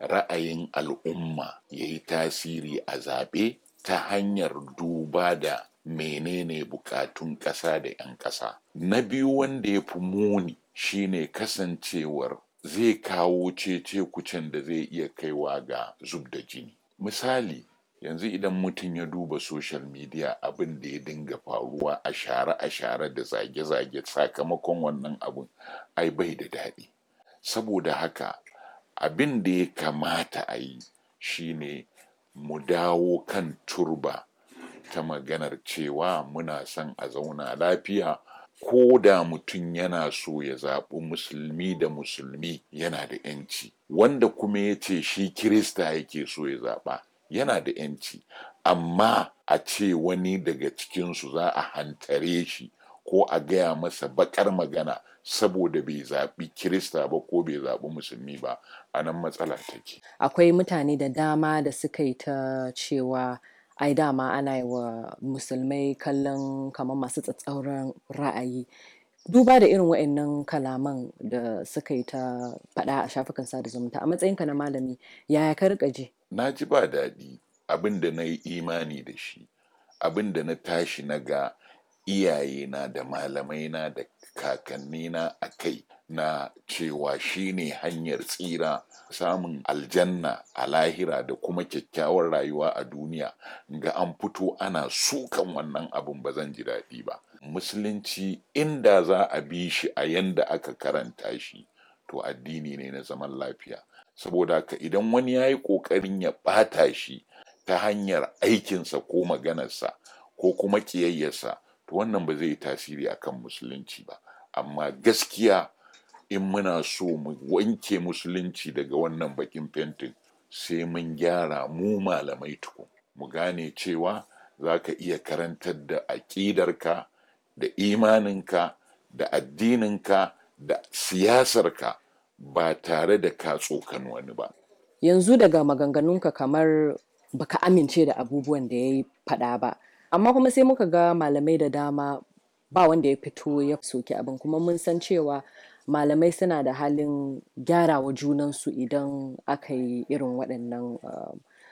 ra'ayin al'umma ya yi tasiri a zaɓe ta hanyar duba da menene bukatun ƙasa da 'yan ƙasa. Na biyu wanda ya fi muni shine kasancewar zai kawo cece kucen da zai iya kaiwa ga zub da jini. Misali, yanzu idan mutum ya duba social media abin da ya dinga faruwa a share-a share da zage-zage sakamakon wannan abun ai bai da daɗi. Saboda haka abin da ya kamata a yi shine mu dawo kan turba ta maganar cewa muna son a zauna lafiya ko da mutum yana so ya zaɓi musulmi da musulmi yana da ‘yanci wanda kuma ya ce shi kirista yake so ya zaɓa yana da ‘yanci amma a ce wani daga cikinsu za a hantare shi ko a gaya masa baƙar magana saboda bai zaɓi kirista ba ko bai zaɓi musulmi ba a nan matsala take. Akwai mutane da dama da suka yi ta cewa ai dama ana yi wa musulmai kallon kamar masu tsatsauran ra'ayi. Duba da irin waɗannan kalaman da suka yi ta faɗa a shafukan sada zumunta a matsayinka na malami yaya ka riƙa ji? Na ji ba daɗi abin da na yi imani da shi abin da na tashi na ga iyayena da malamaina da kakannina a kai na cewa shi ne hanyar tsira samun aljanna a lahira da kuma kyakkyawar rayuwa a duniya ga an fito ana sukan wannan abun ba zan ji daɗi ba musulunci inda za a bi shi a yanda aka karanta shi to addini ne na zaman lafiya saboda haka idan wani ya yi ƙoƙarin ya ɓata shi ta hanyar aikinsa ko maganarsa ko kuma ƙiyayyarsa to wannan ba zai yi tasiri akan musulunci ba amma gaskiya in muna so mu wanke musulunci daga wannan bakin fentin sai mun gyara mu malamai tukun mu gane cewa za ka iya karantar da aƙidarka da imaninka da addininka da siyasarka ba tare da ka tsokan wani ba Yanzu daga maganganunka kamar baka amince da abubuwan da ya yi faɗa ba amma kuma sai muka ga malamai da dama ba wanda ya fito ya soki abin kuma mun san cewa malamai suna da halin gyarawa junansu idan aka yi irin waɗannan uh,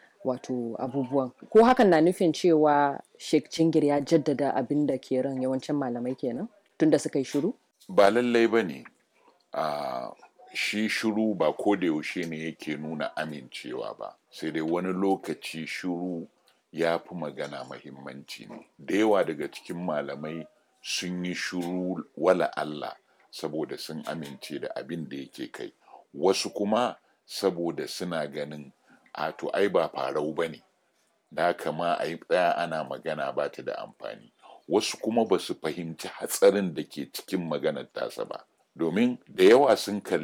wato abubuwan ko hakan na nufin cewa Sheikh Jingir ya jaddada abin da ke ran yawancin malamai kenan tunda suka yi shiru ba lallai ba ne uh, shi shiru ba ko da yaushe ne yake nuna amincewa ba sai dai wani lokaci shiru ya fi magana mahimmanci ne da yawa daga cikin malamai sun yi shiru wala Allah saboda sun amince da abin da yake kai wasu kuma saboda suna ganin a to ai ba farau ba ne da kama a yi tsaya ana magana ba ta da amfani wasu kuma ba su fahimci hatsarin da ke cikin maganar tasa ba domin da yawa sun kalli